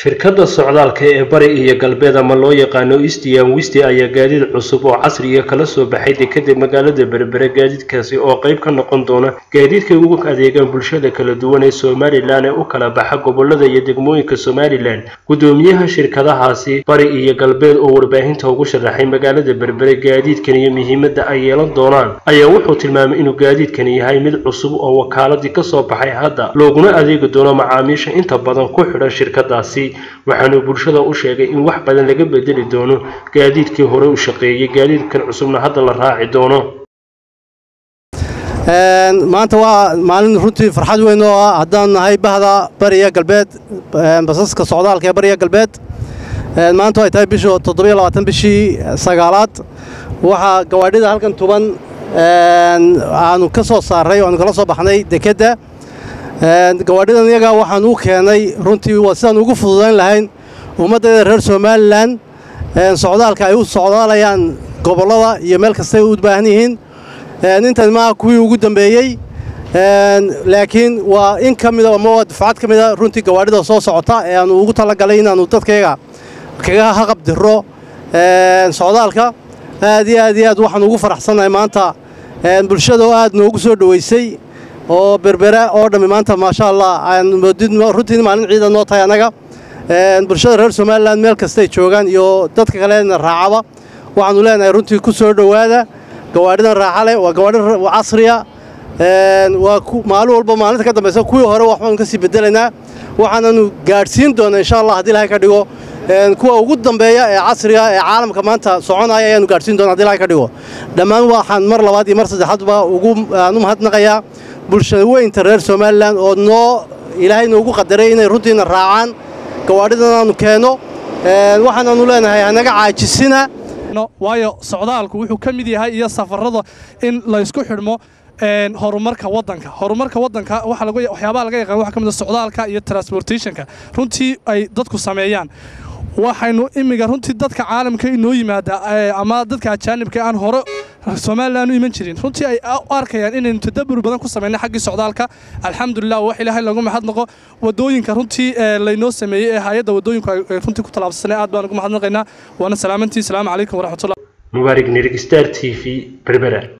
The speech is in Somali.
shirkadda socdaalka ee bari iyo galbeed ama loo yaqaano eastian wisti ayaa gaadiid cusub oo casriya kala soo baxay dekeda magaalada berbere gaadiidkaasi oo qayb ka noqon doona gaadiidkay ugu adeegaan bulshada kala duwan ee somalilan ee u kala baxa gobolada iyo degmooyinka somalilan gudoomiyaha shirkadahaasi bari iyo galbeed oo warbaahinta ugu sharaxay magaalada berbere gaadiidkan iyo muhiimadda ay yeelan doonaan ayaa wuxuu tilmaamay inuu gaadiidkani yahay mid cusub oo wakaaladii kasoo baxay hadda looguna adeegi doono macaamiisha inta badan ku xidhan shirkadaasi waxaanuu bulshada u sheegay in wax badan laga bedeli doono gaadiidkii hore u shaqeeyey gaadiidkan cusubna hadda la raaci doono maanta waa maalin runtii farxad weyn oo ah haddaan nahay bahda bariya galbeed basaska socdaalka ee bariya galbeed maanta ay tahay bishii toddobiyo labaatan bishii sagaalaad waxaa gawaadhida halkan tuban aanu ka soo saarray o aanu kala soo baxnay dekedda gawaadhidan iyaga waxaan u keenay runtii waa sidaan ugu fududayn lahayn ummaddeeda reer somalilan socdaalka ay u socdaalayaan gobollada iyo meel kastay u baahan yihiin intan maaha kuwii ugu dambeeyey laakiin waa in ka mida ama waa dufcad ka mida runtii gawaadhida soo socota ee aanu ugu talagalay inaannu dadkayga kaga haqabdiro socdaalka aad iyo aad iyo aad waxaan ugu faraxsannahay maanta bulshada oo aad noogu soo dhowaysay oo berbera oo dhammi maanta maasha allah runtii maalin ciidan noo tahay annaga bulshada reer somalilan meel kastay joogaan iyo dadka kalena raacaba waxaannu leenahay runtii ku soo dhowaada gawaadhidan raaxa leh waa gawaadhi casriya waa maalin walba maalinta ka dambaysa kuwii hore waxbaanu ka sii bedelaynaa waxaananu gaadhsiin doonaa insha allah haddii ilahay ka dhigo kuwa ugu dambeeya ee casriga ee caalamka maanta soconaya ayaanu gaadhsiin doona hadi ilahay ka dhigo dhammaan waxaan mar labaad iyo mar saddexaadba ugu aan u mahadnaqayaa bulshada weynta reer somalilan oo noo ilaahay noogu qadaray inay runtiina raacaan gawaadhidan aanu keenno waxaanaanu leenahay hanaga caajisina waayo socdaalku wuxuu ka mid yahay iyo safarrada in laysku xidhmo horumarka waddanka horumarka waddanka waxyaabaha laga yaqaan waxa ka mid a socdaalka iyo transportationka runtii ay dadku sameeyaan waxaynu imiga runtii dadka caalamka inoo yimaada ama dadka ajaanibka aan hore somalilan u iman jirin runtii ay u arkayaan inaynu tadabur badan ku samaynay xaggii socdaalka alxamdulilah wax ilaahay lagu mahadnaqo wadooyinka runtii laynoo sameeyey ee hay-adda wadooyinku ay runtii ku tallaabsanay aad baan ugu mahadnaqaynaa waana salaamantii salaamu calaykum waraxmatullah mubaarig nirig star t v berbera